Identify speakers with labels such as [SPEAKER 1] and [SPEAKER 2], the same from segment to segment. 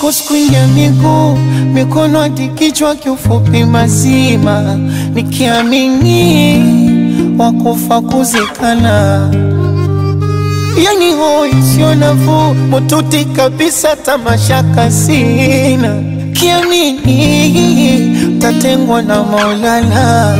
[SPEAKER 1] kwako sikuingia miguu, mikono hadi kichwa, kiufupi mazima, nikiamini wakufa kuzikana. Yani hoi sio nafuu, mututi kabisa, tamashaka sina, kiamini tatengwa na Maulana.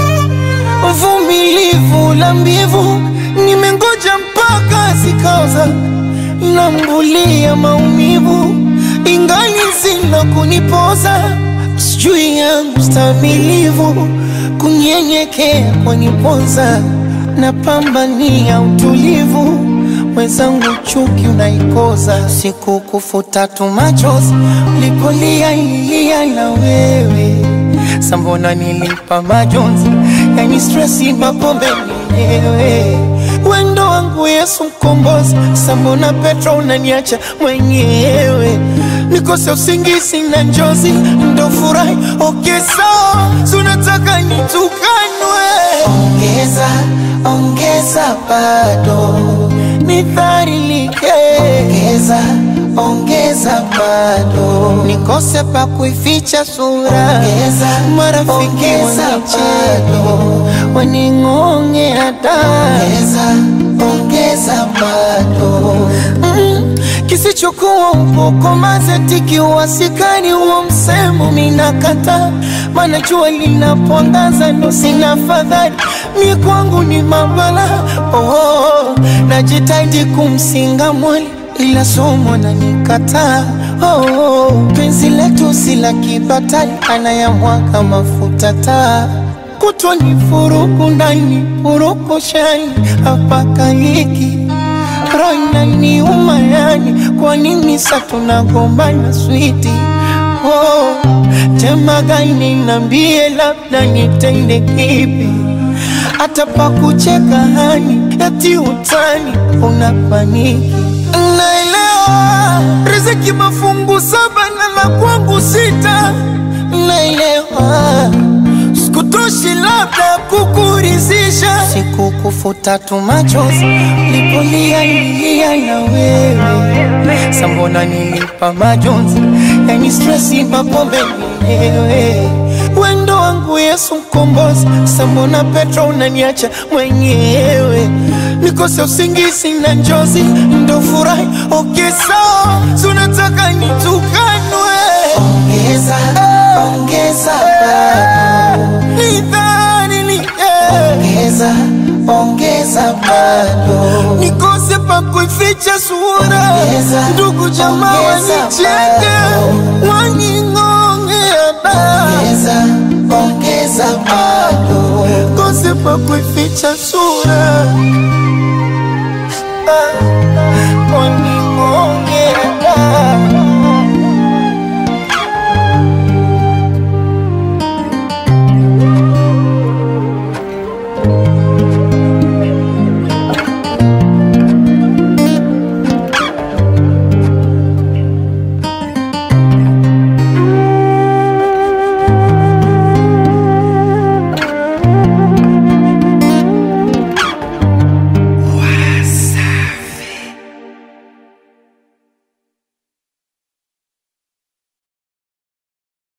[SPEAKER 1] Vumilivu la mbivu, nimengoja mpaka zikaoza, nambulia maumivu, ingali zina kunipoza, sijui yangu stamilivu, kunyenyekea kwanipoza, napambania utulivu mwenzangu chuki unaikoza, siku kufuta tu machozi ulipolia ilia na wewe sambona nilipa majonzi, yani stresi mapombe mwenyewe wendo wangu Yesu mkombozi, sambona Petro unaniacha mwenyewe nikose usingizi na njozi, ndo furahi okay, sawa sunataka nitukanwe, ongeza ongeza bado nidharilike, ongeza ongeza bado nikose pa kuificha sura, ongeza marafiki wanicheka waning'onge hata ongeza ongeza bado mm, kisichokuwa upoko mazetiki uwasikani huo msemo minakata, maana jua linapoangaza ndo sina fadhali mi kwangu ni mabala oh, najitahidi kumsinga mwali ila somo na nikataa oh, penzi letu si la kibatali, anayamwaga mafuta taa kutwa ni furuku ndani furuku shani hapaka hiki roho inaniuma yani, kwa nini sa tunagombana switi oh, tema gani nambie, labda nitende kipi hata pa kucheka hani eti utani unapaniki naelewa riziki mafungu saba na la kwangu sita naelewa sikutoshi labda kukurizisha siku kufuta tu machozi lipolia ilia na wewe sambona nilipa majonzi yani stresi mapombe mwenyewe wendo wangu Yesu mkombozi, sambona Petro unaniacha mwenyewe nikose usingizi na njozi, ndo furahi okay, sawa sunataka nitukanwe, ongeza ongeza bado nidharilike, ongeza ongeza bado nikose pa kuificha sura, ndugu jamaa wanicheke waning'ongea ongeza ongeza bado kose pa kuificha sura ah, waning'ongea